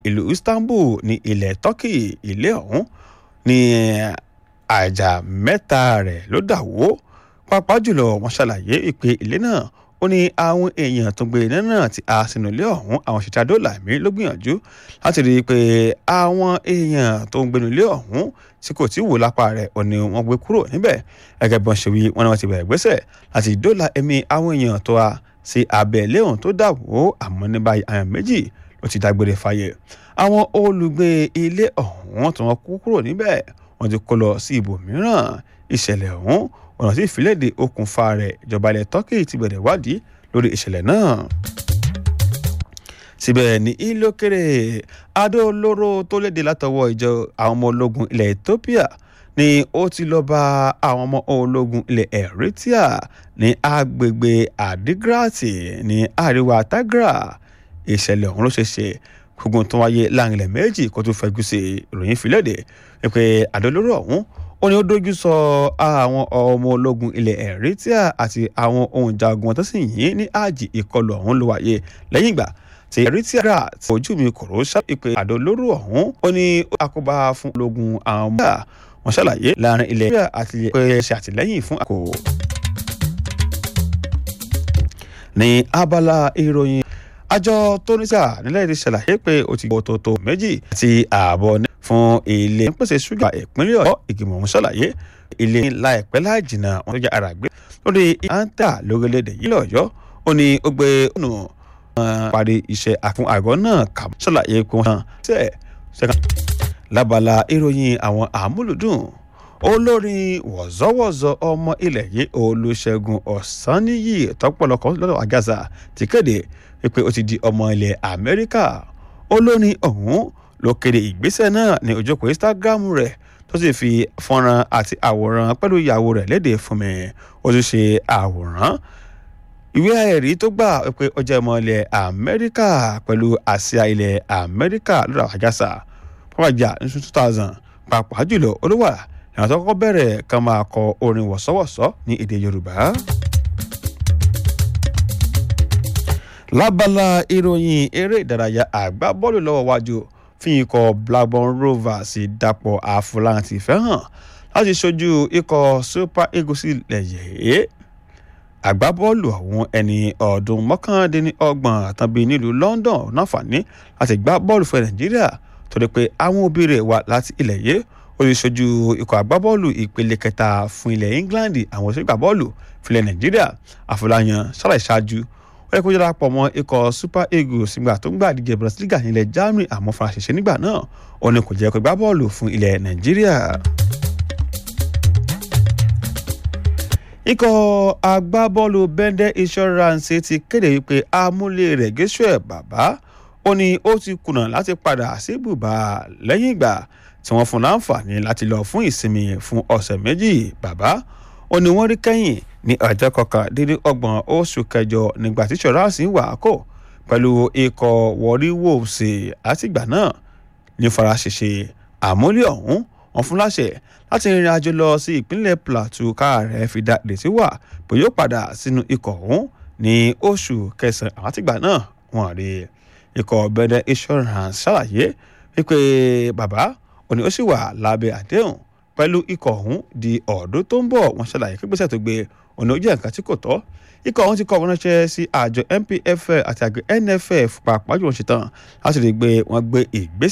ìlú istanbul ní ilẹ̀ turkey ilé ọ̀hún ní àjà mẹ́ta rẹ̀ ló dà wó pàápàá jùlọ wọ́n ṣàlàyé ìpè ilé náà ó ní àwọn èèyàn tó gbé iná náà ti a sínú ilé ọ̀hún àwọn ṣètà dọ́là mi ló gbìyànjú láti rí i pé àwọn èèyàn tó ń gbénu ilé ọ̀hún tí kò tí wò lápá rẹ̀ ò ní wọ́n gbé kúrò níbẹ̀ gẹ́gẹ́ bí wọ́n ṣe wí wọ́n ní wọ́n ti bẹ̀rẹ̀ gbẹ́sẹ̀ láti dọ́là ẹ̀mí àwọn èèyàn tó a sí abẹ́ ilé ọ̀hún tó dà wó àmọ́ ní báyìí àwọn méjì ló ti dágbére fáyé àwọn olùgbé ilé ọ̀hún tí wọ́n kú kúrò níbẹ̀ wọ́n ti kó lọ sí ibòmíràn ìṣẹ̀lẹ̀ ọ̀hún ọ̀nà tí ìfilẹ̀dè okùnfà rẹ̀ ìjọba ilẹ̀ turkey ti bẹ̀rẹ̀ wádìí lórí ìṣẹ̀lẹ̀ náà. síbẹ̀ ní ìlókèrè adó olóró tó léde látọwọ́ ìjọ àwọn ọmọ ológun ilẹ̀ ethiopia ni ó ti lọ bá àwọn ọmọ ológun ilẹ̀ eritrea ní agbègbè adigrati ní àríwá tagra ìṣẹ̀lẹ̀ ọ̀hún ló ṣe ṣe gbogbo tó wáyé láàrin ilẹ̀ méjì kó tó fẹ́jú sí ìròyìn ìfilẹ̀dè wípé adó olóró ọ̀hún ó ní ó dojú sọ àwọn ọmọ ológun ilẹ̀ eritrea àti àwọn ohun jagun tó sì yìn ní àjì ìkọlù ọ̀hún ló wáyé lẹ́yìn ìgbà tí eritrea rà tí ojú mi kòró ṣàpèpè àdó olóró ọ̀hún ó ní àkóbá fún ológun àwọn ọmọ wọn ṣàlàyé láàrin ilẹ̀ eritrea àti pé ṣe àtìlẹ́yìn fún àkó. ní abala ìròyìn àjọ tónísà nílẹ̀ èdè ṣàlàyé pé ó ti gbọ́ tòótọ́ méjì àti ààbọ̀ ní fún ilé ń pèsè ṣúgà ìpínlẹ̀ ọ̀yọ́ ìgbìmọ̀ ọ̀hún ṣàlàyé ilé láìpẹ́ láì jìnnà wọn tó jẹ́ ara gbé lórí ìhántà lórílẹ̀‐èdè yìí lọ́yọ́ ó ní ó gbé ọ̀nà parí iṣẹ́ àfún àgọ́ náà kà ṣàlàyé pé wọ́n ṣe ṣẹ́ka lábala ìròyìn àwọn àmúlùdùn olórin wọ̀zọ́wọ̀zọ́ ọmọ ilẹ̀ yìí olùṣègùn ọ̀sánníyì tọ́pọ̀lọpọ̀ lọ́dọ̀ àgàzà ti kéde pé ó ti di ọmọ ilẹ̀ amẹ́ríkà olórin ọ̀hún ló kéde ìgbésẹ̀ náà ní ojókòó instagram rẹ̀ tó sì fi fọ́nrán àti àwòrán pẹ̀lú ìyàwó rẹ̀ léde fún mi ó tún ṣe àwòrán ìwé ẹ̀rí tó gbà pé ó jẹ́ ọmọ ilẹ̀ amẹ́ríkà pẹ̀lú àsíá ilẹ̀ amẹ́ríkà lọ́dọ̀ àjàsà pàpàjà ní two thousand pàápàá jùlọ olówà ìrìn àti ọkọ̀ bẹ̀rẹ̀ kan máa kọ orin wọ̀sọ́wọ̀sọ́ ní èdè yorùbá. lábala ìròyìn eré ìdárayá àgbá bọ́ọ̀lù lọ́wọ́ wájú fi ikọ̀ blackburn rovers dapò àfúláǹtì fẹ́ hàn láti ṣojú ikọ̀ super eagles ilẹ̀ yìí àgbábọ́ọ̀lù ọ̀hún ẹni ọdún mọ́kàndínlọ́gbọ̀n àtàbí nílùú london náfààní láti gbá bọ́ọ̀lù fún nàìjíríà tó dé pé àwọn òbí rẹ̀ wá láti ilẹ̀ yìí ó lè ṣojú ikọ̀ àgbábọ́ọ̀lù ìpele kẹta fún ilẹ̀ england àwọn òṣèlú bọ́ọ̀lù fúnlẹ̀ nàìjíríà àfọláyàn ṣàlàyé ṣáájú ó yẹ kó yára pọ̀ mọ́ ikọ̀ super eagles nígbà tó ń gbà díje bundesliga nílẹ̀ germany àmọ́ fara ṣẹṣẹ nígbà náà ó ní kò jẹ́ kó gbá bọ́ọ̀lù fún ilẹ̀ nàìjíríà. ikọ̀ agbábọ́ọ̀lù bẹ́ndẹ́ insurance ti kéde wípé amúlé rẹ̀ gẹ́sùẹ̀ bàbá ó ní ó ti kùnà láti padà sí bùbá lẹ́yìn ìgbà tí wọ́n fún láǹfààní láti lọ fún ìsinmi fún ọ̀sẹ̀ méjì bàbá ó ní wọ́n rí kẹ́yìn ní ọjọ́ kọkàndínlọ́gbọ̀n oṣù kẹjọ nígbà tí ṣọ́ráàsì wà kó pẹ̀lú ikọ̀ wọ́rí wolves látìgbà náà ní faraṣẹṣe àmúlé ọ̀hún wọn fún láṣẹ láti rìnrìn àjò lọ sí ìpínlẹ̀ plateau káàrẹ̀ fi dá ìrètí wà pé yóò padà sínú ikọ̀ ọ̀hún ní oṣù kẹsàn-án àtìgbà náà wọ́n rí ikọ̀ bẹ́dẹ̀ insurance ṣàlàyé wípé bàbá òní ó sì wà lábẹ́ àdéhùn pẹ̀lú ikọ̀ ọ̀hún di ọ̀dún tó ń bọ̀ wọ́n ṣàlàyé pé gbèsè tó gbé òní ó jẹ́ nǹkan tí kò tọ́ ikọ̀ ọ̀hún ti kọ́ wọn ránṣẹ́ sí àjọ npfl àti àjọ nff pàápàá jù wọ́n ṣetán láti rí i pé wọ́n gbé ìgbésẹ̀